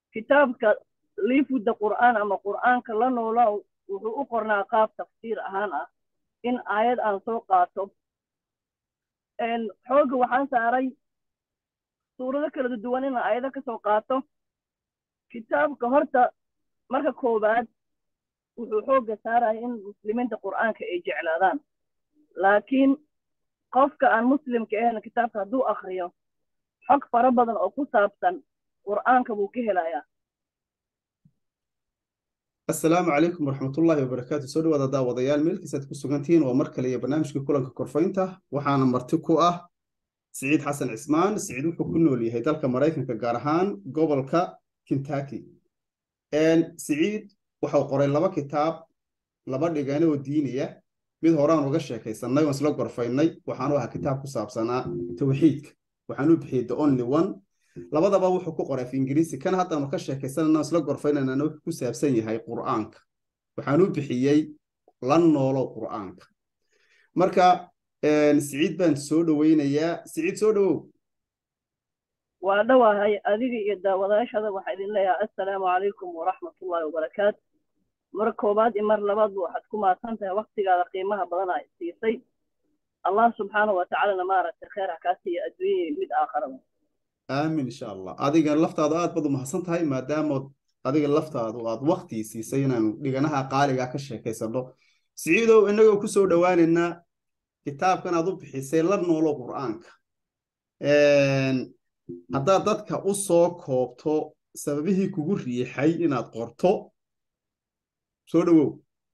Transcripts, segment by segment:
kitaabka liifudda qur'aan ama qur'aanka la noola wuxuu u qornaa qaab tafsiir ahaan ah in aayad aan soo qaato xoogga waxaan saaray suurado kala duwan in aayado ka soo qaato kitaabka horta marka koowaad wuxuu xoogga saaraya in muslimiinta qur'aanka ay jeclaadaan laakiin qofka aan muslimka ahayn kitaabka hadduu akriyo xog fara badan oo ku saabsan qur'aanka buu ka helayaa asalaamu calaykum waraxmatullaahi wabarakaatu soo dhawaada daawadayaal meelkiisaad ku sugantihiin waa mar kale iyo barnaamijka kulanka korfaynta waxaana marti ku ah siciid xasan cismaan siciid wuxuu ku nool yahay dalka maraykanka gaar ahaan gobolka kentucky siciid waxau qoray laba kitaab laba dhigane oo diiniya mid horaan uga sheekaysanay oon isla gorfaynay waxaanu ahaa kitaab ku saabsanaa tawxiidka waxaanu bixiyey the only one labadaba wuxuu ku qoray af ingiriisi kan haddaanu ka sheekaysanana isla gorfaynanana wuxuu ku saabsan yahay qur'aanka waxaanu bixiyey la noolo qur'aanka marka siciid baan soo dhoweynayaa siciid soo dhowow waa dhowahay adiga iyo daawadayaashada waxaa idin leeyahay assalaamu calaykum waraxmatullaahi wabarakaatu mar koobaad iyo mar labaadba waxaad ku mahadsan tahay waktigaada qiimaha badan aa siisay allah subxaanahu watacaalana maaragtay kheer ha kaa siiya adduunyaya mid aakharaba aamin insha allah adiga laftaadu aad baad u mahadsan tahay maadaamood adiga laftaadu aad waktii siisay inaanu dhiganaha qaaligaa ka sheekaysano siciidow innagoo ku soo dhowaaneynaa kitaabkan aad u bixisay la noolo qur'aanka haddaad dadka u soo koobto sababihii kugu riixay inaad qorto soo dhowow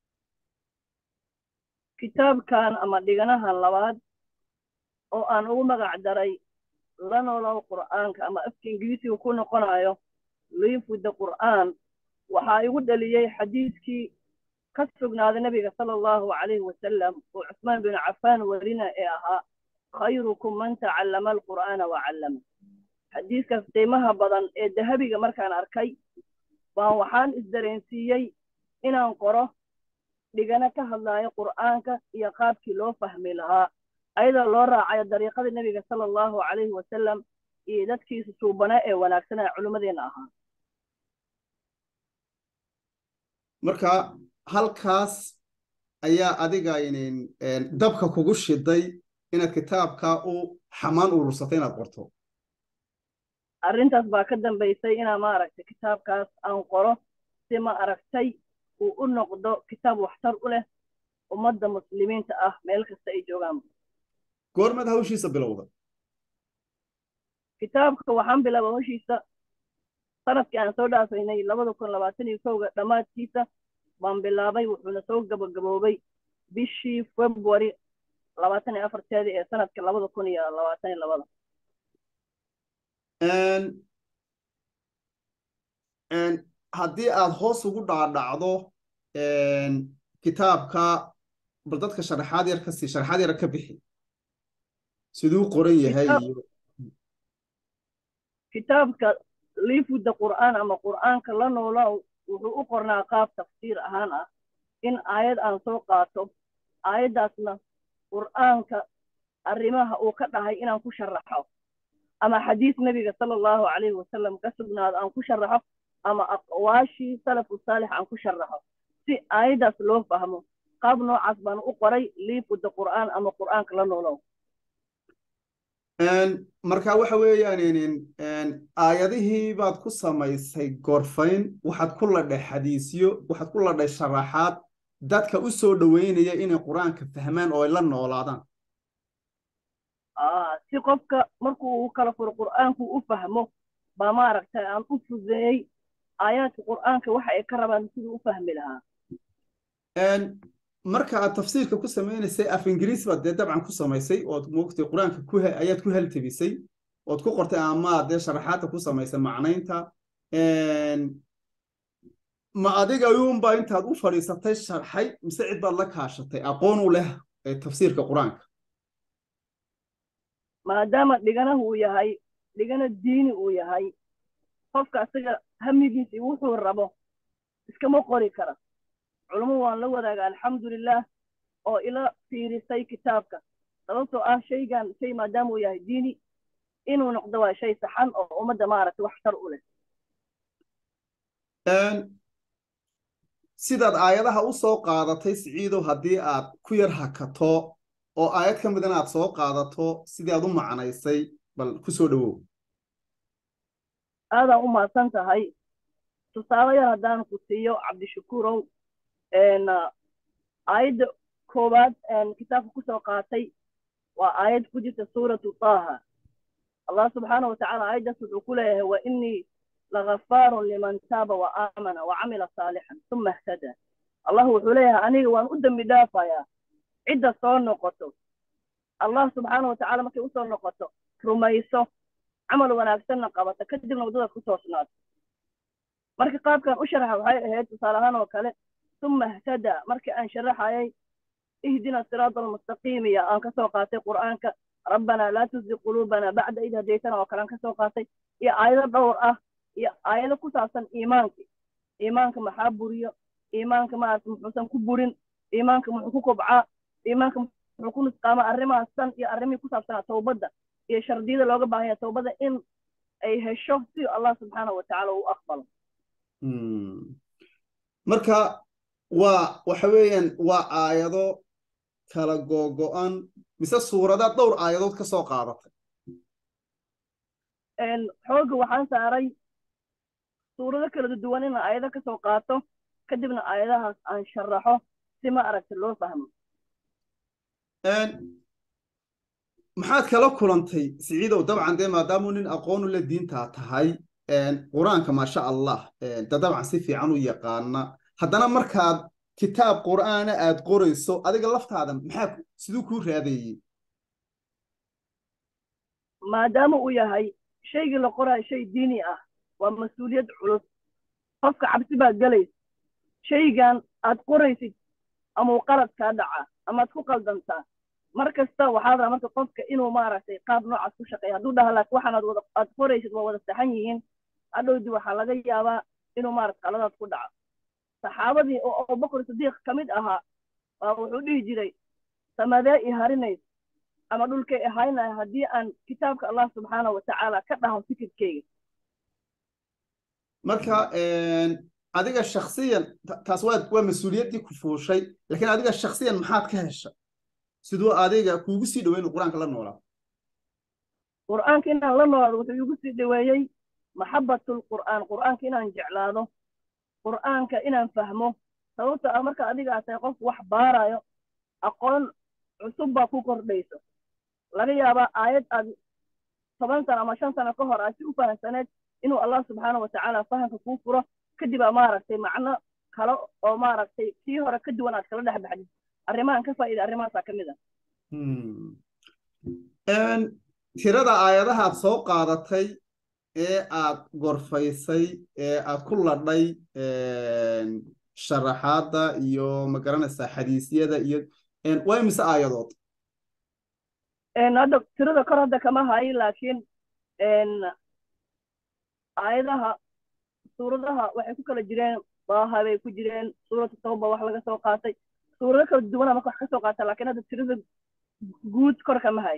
kitaabkan ama dhiganahan labaad oo aan ugu magac daray la noolow qur'aanka ama afka ingiriisiga ku noqonayo liifudda qur'aan waxaa igu dhaliyey xadiiskii ka sugnaaday nebiga sala allahu calayhi wasalam oo cusmaan bin cafaan werina ee ahaa khayrukum man tacallama alqur'aana wa callama xadiiskaas qiimaha badan ee dahabiga markaan arkay baan waxaan isdareensiiyey inaan qoro dhigano ka hadlaayo qur'aanka iyo qaabkii loo fahmi lahaa ayadoo loo raacayo dariiqada nebiga sala allahu calayhi wasalam iyo dadkiisa suubana ee wanaagsanaa culimmadeenna ahaa marka halkaas ayaa adiga inin dabka kugu shiday inaad kitaabkaa u xamaan urursatay inaad qorto arrintaas baa ka dambaysay inaa maaragtay kitaabkaas aan qoro si ma aragtay uu u noqdo kitaab waxtar u leh ummadda muslimiinta ah meel kasta ay joogaan goormaad hawshiisa bilowda kitaabka waxaan bilaaba hawshiisa sanadkii aan soo dhaafaynay labada kun labaatan iyo kowga dhammaadkiisa baan bilaabay wuxuuna soo gabagaboobay bishii february labaatan iyo afarteedii ee sanadka labada kun iyo labaatan iyo labada haddii aad hoos ugu dhaadhacdo kitaabka bal dadka sharaxaad yar ka sii sharaxaad yar ka bixi siduu qoran yahay iyo kitaabka liifudda qur'aan ama qur'aanka la noola wuxuu u qornaa qaab tafsiir ahaan ah in aayad aan soo qaato aayaddaasna qur'aanka arrimaha uu ka dhahay inaan ku sharaxo ama xadiis nebiga sala allahu calayhi wasalam ka sugnaado aan ku sharaxo ama aqwaashii salafu saalix aan ku sharaxo si aayaddaas loo fahmo qaab noocaas baan u qoray liifudda qur'aan ama qur'aanka la noolow marka waxa weeyaan aayadihii baad ku samaysay gorfayn waxaad ku ladhay xadiisyo waxaad ku ladhay sharaxaad dadka u soo dhoweynaya inay qur-aanka fahmaan oo ay la noolaadaan si qofka markuu uu kala furo qur'aanku u fahmo baa maaragtay aan u fudeeyey aayaadka qur'aanka waxa ay ka rabaan siduu u fahmi lahaa marka aad tafsiirka ku samaynaysay af ingiriis baad dee dabcan ku samaysay ood moogtay qur-aanka ku ayaad ku haltabisay ood ku qortay ama dee sharaxaadka ku samaysay macnaynta ma adiga ayuunbaa intaad u fadhiisatay sharxay mise cid baad la kaashatay aqoon u leh tafsiirka qur-aanka maadaama dhiganahu uu yahay dhigana diini uu yahay qofka asaga hamigiisi wuxuu rabo iskama qori kara culummo waan la wadaaga alxamdulilah oo ila fiirisay kitaabka sababtoo ah shaygan shay maadaama uu yahay diini inuu noqdo waa shay saxan oo ummadda maaragtay waxtar u leh sidaad aayadaha u soo qaadatay siciidow haddii aad ku yar hakato oo aayad ka midana aad soo qaadato sidii aad u macnaysay bal ku soo dhowow aadaan u mahadsan tahay tusaale yar haddaan ku siiyo cabdishakuurow aayadda koowaad kitaabka kusoo qaatay waa aayad ku jirta suuratu taaha allah subxaana watacaala aayaddaas wuxuu ku leeyahay wa inii lagafaarun liman taaba wa aamana wa camila saalixan uma ihtada allah wuxuu leeyahay aniga waan u dembi dhaafayaa cidda soo noqoto allah subxaana watacaala markay usoo noqoto rumayso camal wanaagsanna qabata kadibna waddadaas ku toosnaato marka qaabkan u sharaxa waxay ahayd tusaale ahaan oo kale uma ihtada markii aan sharaxayay ihdina siraada almustaqiim iyo aan kasoo qaatay qur'aanka rabbanaa laa tuzig quluubana bacda id hadaytana oo kale aan kasoo qaatay iyo aayado dhowr ah iyo aayado ku saabsan iimaanka iimaanka maxaa buriyo iimaanka maarata muxuusan ku burin iimaanka muxuu ku kobcaa iimaanka muxuu ku nusqaamaa arrimahaas dhan iyo arrimihii ku saabsanaa towbadda iyo shardiyada looga baahan yahay towbadda in ay hesho si allah subxaana watacaala uu aqbalo marka waa waxa weeyaan waa aayado kala googo-an mise suuradaad dhowr aayadood ka soo qaadatay xoogga waxaan saaray suurado kala duwan inaan aayado ka soo qaato kadibna aayadahaas aan sharaxo si ma aragta loo fahmo maxaad kala kulantay siciidow dabcan dee maadaamuu nin aqoonu la diintaa tahay qur-aanka maasha allah da dabcan si fiican u yaqaana haddana markaad kitaab qur'aana aad qorayso adiga laftaada maxaa siduu kuu raadeeyey maadaama uu yahay shaygii la qoraayo shay diini ah waa mas-uuliyad culus qofka cabsi baad gelaysa shaygan aad qoraysid amau qalad kaa dhacaa amaad ku qaldantaa mar kasta waxaad raa marka qofka inuu maaragtay qaab noocaas ku shaqeeya hadduu dhaha laakiin waxaan aad wada aad qoraysid waa wada saxan yihiin hadhowdii waxaa laga yaabaa inuu maarata qaladaad ku dhaco saxaabadii oo abubakr sidiiq ka mid ahaa waa wuxuu dhihi jiray samadee i harinays ama dhulkay ahaynaya haddii aan kitaabka allah subxaana watacaala ka dhaho fikirkeyga marka adiga shaksiyan taas waa waa mas-uuliyaddii ku fuushay laakiin adiga shaksiyan maxaad ka hesha siduu adiga kuugu sii dhaweyn qur-aanka la noolaa qur'aanka inaan la noolaado wuxuu igu sii dhaweeyey maxabbatul qur'aan qur'aanka inaan jeclaado qur'aanka inaan fahmo sababta ah marka adiga aad tahay qof wax baarayo aqoon cusub baa ku kordhayso laga yaabaa aayad aad toban sano ama shan sano ka hor aad si u fahamsaneed inuu allah subxaana watacaala fahamka kuu furo kadib aa maaragtay macno kale oo maaragtay kii hore ka duwan aad kala dhex baxdid arrimahan ka faa'iida arrimahaasaa ka mid ah tirada aayadaha aad soo qaadatay ee aad gorfaysay ee aad ku ladhay sharaxaadda iyo magaranaysaa xadiisyada iyo waa imise aayadood hadda tirada kor hadda kama hayo laakiin aayadaha suuradaha waxay ku kala jireen daaha bay ku jireen suuratu tawba wax laga soo qaatay suurado kala duwana marka wax ka soo qaata laakiin hadda tirada guud kor kama hayo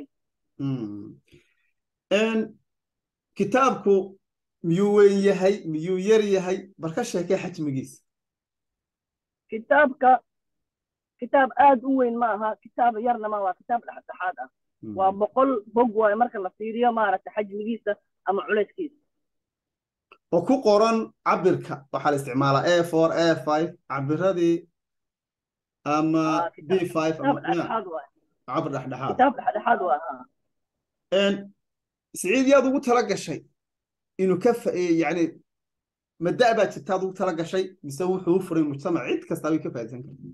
kitaabku miyuu weyn yahay miyuu yar yahay bal ka sheekee xajmigiisa kitaabka kitaab aad u weyn ma aha kitaab yarna ma waa kitaab dhexdhexaad ah waa boqol bog waayo marka la fiiriyo maaragta xajmigiisa ama culayskiisa oo ku qoran cabirka waxaa la isticmaalaa a four a five cabiradii ama b five cabir dhexdhexaad kitaab dhexdhexaad waa siciid yaad ugu tala gashay inuu ka yani mada baa jirtaad ugu tala gashay mise wuxuu u furay mujtamac cid kastaa way ka faa'iidsan karta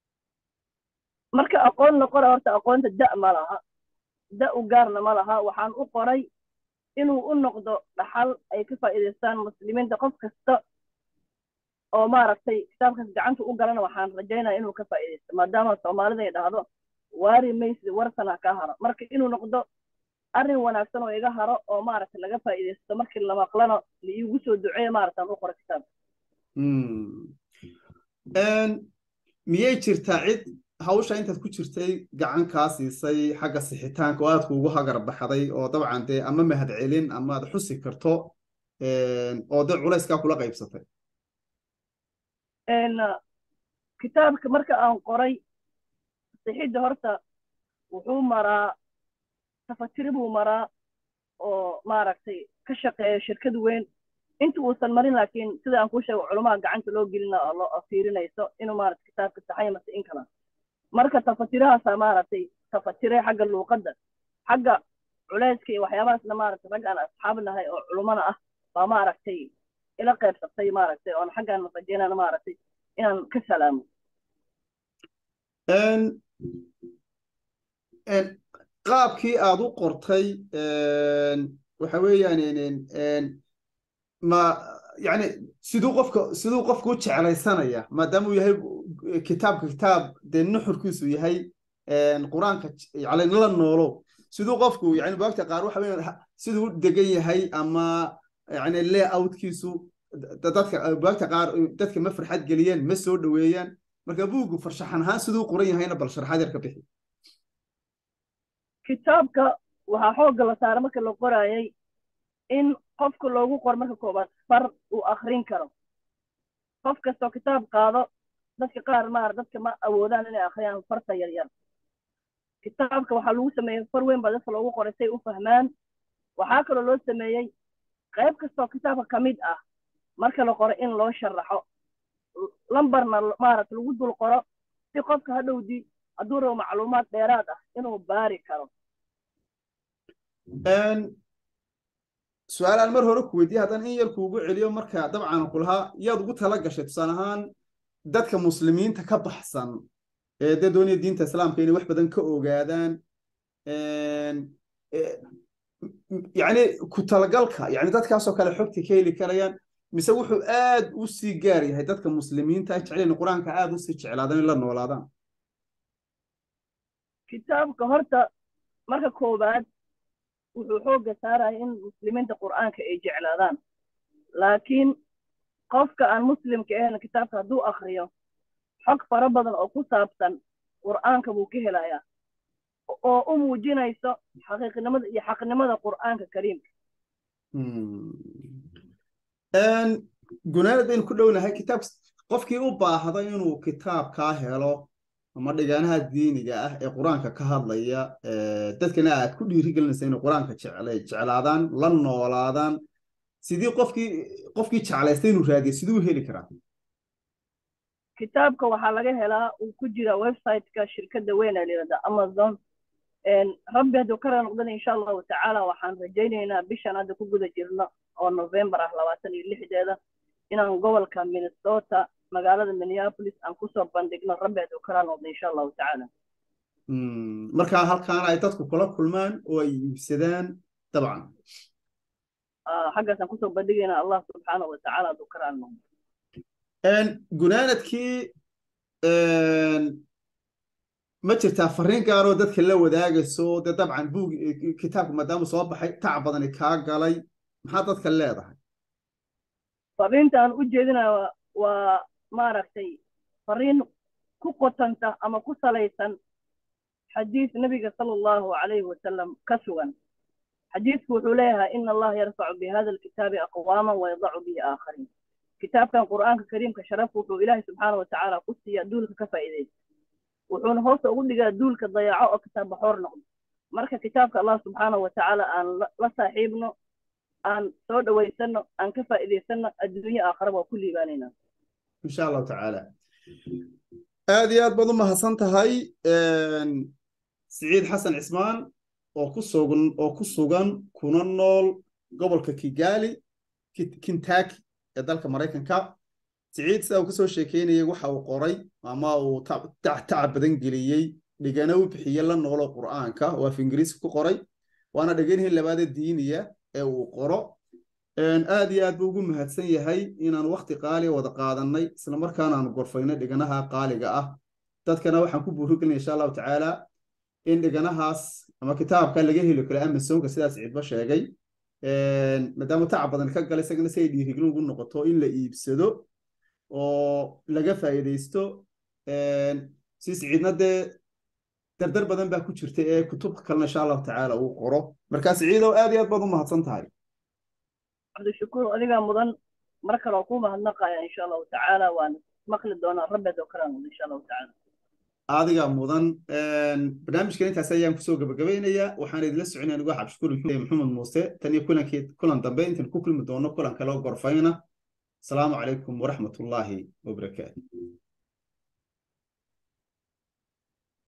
marka aqoon la qora horta aqoonta da ma laha da u gaarna ma laha waxaan u qoray inuu u noqdo dhaxal ay ka faa'iidaystaan muslimiinta qof kasta oo maaragtay kitaabkaas gacanta u galana waxaan rajaynaya inuu ka faa'iidaysto maadaama soomaalida ay dhahdo waari maysi warsana ka haro marka inuu noqdo arrin wanaagsan oo iga haro oo maaragtay laga faa'iidaysto markii la maqlano la iigu soo duceeyo maaragtaan u qoro kitaabka miyay jirtaa cid hawsha intaad ku jirtay gacan kaa siisay xagga sixitaanka oo aad kuugu hagar baxday oo dabcan dee ama mahad celin ama aad xusi karto oo dee culayskaa kula qaybsatay kitaabka marka aan qoray sixidda horta wuxuu maraa tafatiri buu maraa oo maaragtay ka shaqeeya shirkad weyn inta uusan marin laakiin sida aan kuu sheego culumaha gacanta loo gelina oo loo fiirinayso inuu maarata kitaabka saxaya mase in kala marka tafatirahaasa maaragtay tafatire xagga luuqadda xagga culeyska iyo waxyaabahaasna maaragtay rag aan asxaab nahay oo culumana ah baa maaragtay ila qaybsatay maaragtay oon xaggaan rajeynana maaragtay inaan ka salaamo qaabkii aad u qortay waxa weeyaan ma yani siduu qofka siduu qofka u jeclaysanaya maadaama uu yahay kitaabka kitaab dee nuxurkiisu yahay qur-aanka yani la noolo siduu qofku yani buagta qaar waxa weeyaan siduu u degan yahay ama yani layoutkiisu dadka buagta qaar dadka ma farxad geliyeen ma soo dhoweeyaan marka buuggu farshaxan ahaan siduu qoran yahayna bal sharaxaad yar ka bixi kitaabka waxaa xoogga la saara marka la qoraayay in qofka loogu qoro marka koobaad far uu akrin karo qof kastoo kitaab qaado dadka qaar maar dadka ma awoodaan inay akhriyaan farta yar yar kitaabka waxaa lagu sameeyey far weyn baa dadka loogu qoray say u fahmaan waxaa kaloo loo sameeyey qayb kastoo kitaabka ka mid ah marka la qoro in loo sharaxo lambarna maarata lagu dul qoro si qofka hadhowdii hadduu rabo macluumaad dheeraad ah inuu baari karo su-aal aan mar hore ku weydiye haddaan in yar kuugu celiyo marka dabcan ku lahaa yaad ugu tala gashay tusaale ahaan dadka muslimiinta ka baxsan ee dee doonaya diinta islaamka inay wax badan ka ogaadaan yani ku talagalka yani dadkaasoo kale xogta ka heli karayaan mise wuxuu aad u sii gaar yahay dadka muslimiinta jeclayn qur-aanka aad u sii jeclaadaan in la noolaadaan kitaabka horta marka koobaad wuxuu xoogga saaraya in muslimiinta qur'aanka ay jeclaadaan laakiin qofka aan muslimka ahayn kitaabka hadduu akriyo xog fara badan oo ku saabsan qur'aanka buu ka helayaa oo u muujinayso xaqiiqnimada iyo xaqnimada qur'aanka kariimka gunaanad baynu ku dhownahay kitaab qofkii u baahda inuu kitaabkaa helo ama dhigaanaha diiniga ah ee qur-aanka ka hadlaya dadkana aad ku dhiirigelinaysa inay qur-aanka jeclaadaan la noolaadaan sidii qofkii qofkii jeclaystay inuu raadiyo siduu u heli karaa kitaabka waxaa laga helaa uu ku jira websiteka shirkadda weyn ee layihahda amazon rabbi hadduu ka noqdana insha allahu tacaala waxaan rajaynaynaa bishan hadda ku guda jirno oo november ah labaatan iyo lixdeeda inaan gobolka minnesota magaalada minneapolis aan kusoo bandhigno rabbi hadduu kala noqdo insha allahu tacaala markaa halkaana ay dadku kula kulmaan oo ay iibsadaan dabcan xaggaasaan kusoo bandhigaynaa allah subxaanahu watacaala hadduu kala noqdo gunaanadkii ma jirtaa fariin gaaroo dadka la wadaagayso dee dabcan buug kitaabka maadaama soo baxay tac badani kaa galay maxaa dadka leedahay fariinta aan u jeedinaya waa maaragtay fariin ku qotanta ama ku salaysan xadiis nabiga sala allahu calayhi wasalam ka sugan xadiisku wuxuu leeyahay ina allaha yarfacu bihada alkitaabi aqwaaman wayadacu bihi aakhariin kitaabkan qur'aanka kariimka sharaf wuxuu ilaahay subxaana watacaala ku siiya duulka ka faa'iidaysa wuxuuna hoosta ugu dhigaa duulka dayaco oo kitaab baxoor noqdo marka kitaabka allah subxaanahu watacaala aan la saaxiibno aan soo dhawaysano aan ka faa'iidaysano adduunye aakhiraba waa ku liibaanaynaa insha allahu tacaala aad iyo aad baad u mahadsan tahay siciid xasan cismaan oo ku sugan oo ku sugan kuna nool gobolka kigali kintaki ee dalka maraykanka siciid sida uu kasoo sheekeynayay waxa uu qoray ama uu tacab badan geliyey dhigana u bixiye la noolo qur'aanka oo af ingiriisi ku qoray waana dhiganihii labaada diiniya ee uu qoro aad iyo aad buu ugu mahadsan yahay inaan wakti qaaliya wada qaadanay isla markaana aanu gorfaynay dhiganaha qaaliga ah dadkana waxaan ku buurigelinaya insha allahu tacaala in dhiganahaas ama kitaabka laga heli karo amazonka sidaas ciidba sheegay maadaama tacab badan ka gala isagana si ay dhiirigelin ugu noqoto in la iibsado oo laga faa'iidaysto si siciidna dee dardar badan baa ku jirta ee kutub kalena insha allahu tacaala uu qoro markaa siciidow aad iyo aad baad u mahadsan tahay cabdishakuur adigaa mudan mar kale oo ku mahadnaqaya insha allahu tacaala waan maqli doonaan rabbeed oo kalaan insha allahu tacaala adigaa mudan barnaamijkan intaas ayaan kusoo gabagabaynayaa waxaan idinla soconaya anigu xabshukuur maxamed muuse tan iyo kulankii kulan dambe intaan ku kulmi doono kulan kale oo gorfayna asalaamu calaykum waraxmatullaahi wabarakaatu